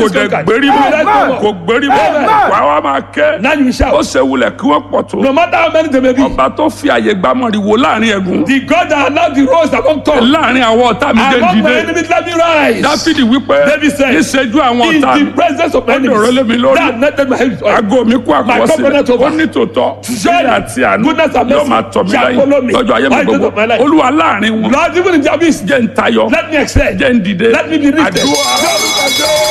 kò is dẹ̀ conquered. gbérí Amen. mọ́ kò gbérí mọ́ Amen. wà á wá máa kẹ́ Now you shout. ó ṣe wulẹ̀ kí wọ́n pọ̀ tó No matter how many they may be, ọba tó fi àyè gbámọ̀rìwò láàrin ẹ̀gún the God that allowed the rose among tongues, láàrin àwọn ọ̀tá mi dé among my dìde enemies, let me rise. dáfídì wípé David said, níṣẹ́jú àwọn In ọ̀tá the mi presence of my Ó dọ̀rọ̀ lé mi enemies, lórí. that netted my head. aago mi kú My àkọsílẹ̀ covenant over. ó ní tòótọ́ Surely, ìyà àti àánú goodness and yóò mercy máa tọ̀ mí shall follow lẹ́yìn me lọ́jọ́ ayé mi all the days gbogbo of my life. olúwa láàrin wọn Lord, even in the abyss, jẹ́ ń tayọ let me excel. jẹ́ ń dìde Let me be lifted. àdúrà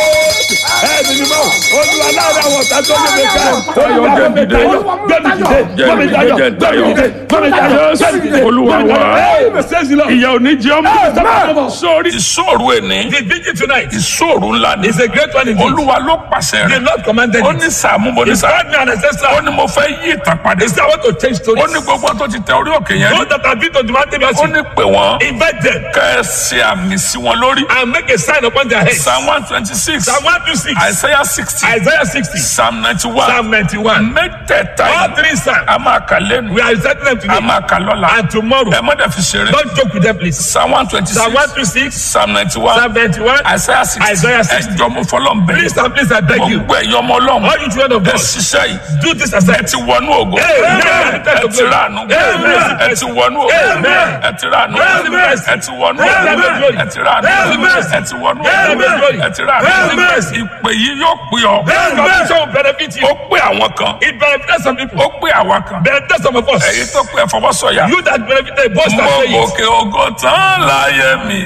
Ẹ̀mí ni mọ́, olúwa láàrin àwọn ọ̀tá tó lè mi ká. Tayọ, Olúwa jẹ́ gbé mi dìde. tayọ, gbé mi dìde, gbé mi tayọ, jẹ́ gbé mi dìde, gbé mi tayọ, gbé mi dìde, Olúwa gbé mi tayọ. wa. Hey, praise the Lord. ìyà ò ní jẹ́ ọmọ Amen. sórí ìṣòro ẹni The vigil tonight ìṣòro ńlá ni is a great one indeed. olúwa ló pàṣẹ The rẹ̀ Lord commanded ó it. ní sàmú mo ní He sàmú called me an ancestor. ó ní mo fẹ́ yí ìtàn padà He said, I want to change stories. ó ní gbogbo tó ti tẹ orí òkè yẹn Those that have been to the mountain ó blessing, ní pè wọ́n invite them kẹ́ ẹ ṣe àmì sí wọn lórí and make a sign upon their heads. psalm one twenty six Psalm 126, isaiah sixty Isaiah 60, psalm ninety one Psalm 91. mẹ́tẹ̀ẹ̀ta All yìí three psalms. a máa kà lẹ́nu We are reciting them a today máa kà lọ́la and tomorrow. ẹ má dẹ̀ fi ṣeré Don't joke with them, please. psalm one twenty Psalm six 126, psalm ninety one Psalm 91. isaiah sixty Isaiah 60. ẹjọ́ mo fọlọ́ ń bẹ̀rẹ̀ Please and please, I beg you. gbogbo ẹ̀yọ́ ọmọ ọlọ́run All you children of ẹ God, ṣiṣẹ́ yìí do this ẹ assignment. ti wọnú ògo Amen. ẹ ti ránu Amen. ẹ ti wọnú ògo Amen. ẹ ti ránu Amen. ẹ ti wọnú Amen. ògo ẹ ti ránu Amen. ẹ ti wọnú Amen. ògo ẹ ti ránu Amen. ìpè yìí yóò pè ọ́ This commission will benefit you. ó pè àwọn kan It benefits some people. ó pè àwa kan Benefits some of èyí us. tó pè ẹ fọwọ́ sọ̀yà You that benefited, boast and mo say it. gòkè ògo tán láyé mi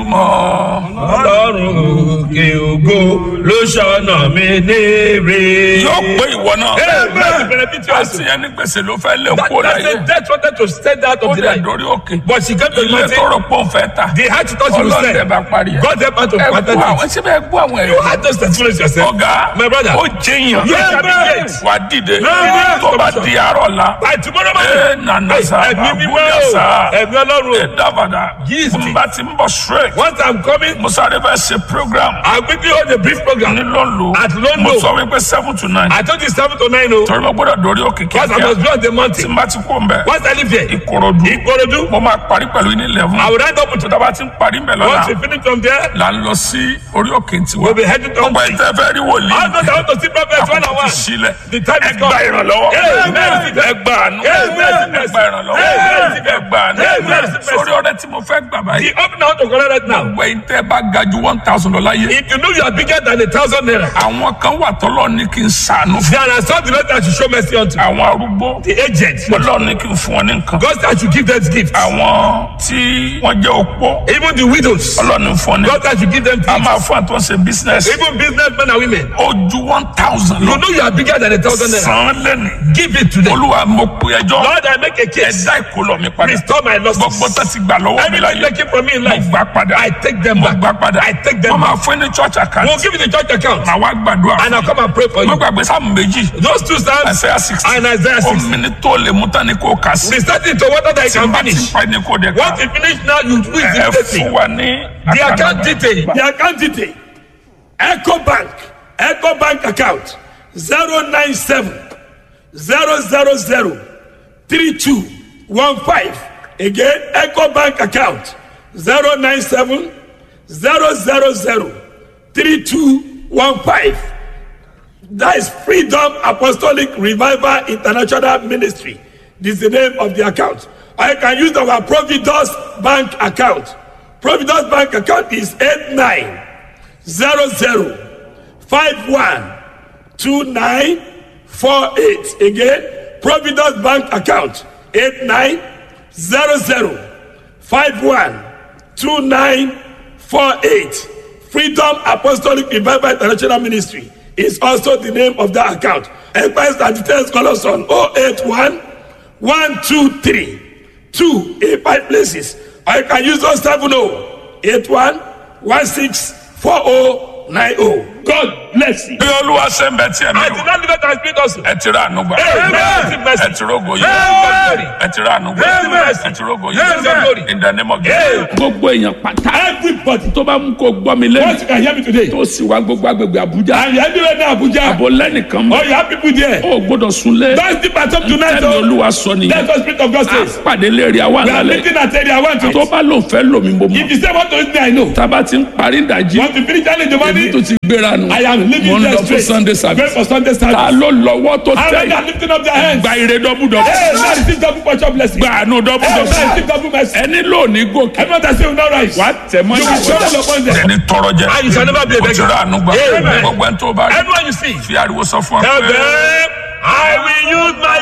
nítumọ̀ Ọlọ́run òkè ògo ló ṣọ̀nà mi léèrè. yóò pè ìwọ náà Amen. Benefit you also. àti ẹni gbèsè ló fẹ́ lé That, kó that láyé said, death wanted to stand out ó of the dẹ̀ light. dórí òkè But she came to the ilé mountain. tọrọ pọ̀ ń fẹ́ ta They had to touch him ọlọ́dẹ bá parí ẹ̀ God help her to ẹ protect gbọ́ àwọn it. síbẹ̀ ẹ gbọ́ àwọn You ẹ̀rí had those testimonies yourself. ọ̀gá My brother. ó jẹyàn You shall be great. wà á dìde Amen. tó bá di àárọ̀ la By tomorrow ẹ morning. nànà sá Ẹ̀mí mímọ́ àbúlé o. sá Ẹ̀mí ọlọ́run ẹ o. dábàdà Yes, n bá ti ń bọ̀ straight Once I'm coming, mo sáré fẹ́ ṣe program I'll quickly hold a brief program. ní lọ́nlọ́ At London. mo sọ wípé seven to nine I told you seven to nine o. torí mo gbọ́dọ̀ dórí òkè Because I kíákíá must be on the tí mountain. n bá ti kú ń bẹ̀ Once I leave here, ìkòròdú Ikorodu, mo máa parí pẹ̀lú ní eleven I will round up with tó dábàá ti ń parí ń bẹ̀ lọ́la Once we finish from there, là ń lọ sí orí òkè tiwa we'll be heading to ọgbà ìtẹ́ fẹ́ rí wòlíì All those that want to see prophets one on àkókò one. sílẹ̀ The time is ẹ gba come. ìrànlọ́wọ́ Amen. ẹ gba àánú Amen. ẹ gba ìrànlọ́wọ́ Amen. ẹ gba àánú Amen. sórí ọ̀rẹ́ tí mo fẹ́ gbà báyìí The open out to collect right now. ọgbà ìtẹ́ bá ga ju one thousand lọ láyé If you know you are bigger than a thousand naira, àwọn kan wà tọ́lọ́ ní kí n sànú fún there are some the Lord that should show mercy unto. àwọn arúgbó The aged. ọlọ́run ní kí n fún wọn ní nǹkan God that should give them gifts. àwọn tí wọ́n jẹ́ opó Even the widows. ọlọ́run ní fún wọn ní God that should give them a gifts. máa fún àtúnṣe ṣe business Even businessmen and women. ó ju one thousand You lọ know you are bigger than a thousand naira. san lẹ́nu Give it to them. olúwa mo pe ẹjọ́ Lord, I make a case. ẹ̀dá ìkólọ mi padà Restore my losses. gbogbo tó ti gbà lọ́wọ́ mi Everything láyé taken from me in mo life, gbà padà I take them mo back. gbà padà I take them wọ́n máa back. fún ní church account We'll give you the church account. màá wá gbàdúrà And I'll come and pray for mo you. gbàgbé sáàmù méjì Those two psalms Isaiah sixty and Isaiah 6. omi ni tó lè mú tán ni kò kà sí We start into water that you tí n can bá ti finish. pa ni kò dé ká Once you finish now, you do it ẹ immediately. fún wa ní The account àkànnà. detail. The account detail. Echo Bank. Echo Bank account. 097 000 3215. Again, Echo Bank account. 097 000 3215. That is Freedom Apostolic Revival International Ministry. This is the name of the account. I can use our Providence Bank account. Providence Bank account is 8900512948. Again, Providence Bank account 8900512948. Freedom Apostolic Revival International Ministry is also the name of that account. Enquiries and details call us on 081 123 2 in five places. Or you can use those 70 81 16 4090. God bless you. bí olúwa ṣe ń bẹ tí ẹ̀mí I did o not live it and speak also. ẹ ti rà ànúgbà Amen. ẹ ti rógo yìí Amen. ẹ ti rà ànúgbà Amen. ẹ ti rógo Amen. yìí in the name of Jesus. gbogbo èèyàn pátá Everybody, tó bá mú kó gbọ́ mi once lẹ́nu you can hear me today, tó sì wá gbogbo agbègbè àbújá and you everywhere now Abuja, àbò lẹ́nìkan mọ́ oh, you have people there. ó gbọ́dọ̀ sunlé Don't sleep at home tonight, ẹni oh. olúwa sọ nìyẹn That's what Spirit of God a says. pàdé lérí àwa We are lálẹ́ meeting at area one tó to bá lòun fẹ́ lòmí mo mọ̀ If you say what to me, I know. tába ti ń parí ìdajì Want to finish early in the èmi morning? tó ti gbéra nù I am mo leaving ń there lọ fún straight. sunday Going service for Sunday ta service. ló lọ́wọ́ tó How tẹ̀ many are lifting up their hands? gba ire Hey, dọ́bùdọ́bù now receive double portion blessing. gba àánú Hey, now dọ́bùdọ́bù receive double mercy. ẹni lónìí gòkè Everyone that say will not rise. wà á tẹ̀ mọ́ You will fall upon them. ẹni tọrọ jẹ And you shall never be a o ti beggar. rà ànúgbà Amen. gbogbo ẹni tó bá rí Everyone you see, fi ariwo sọ fún ọ tell pé. them, I will use my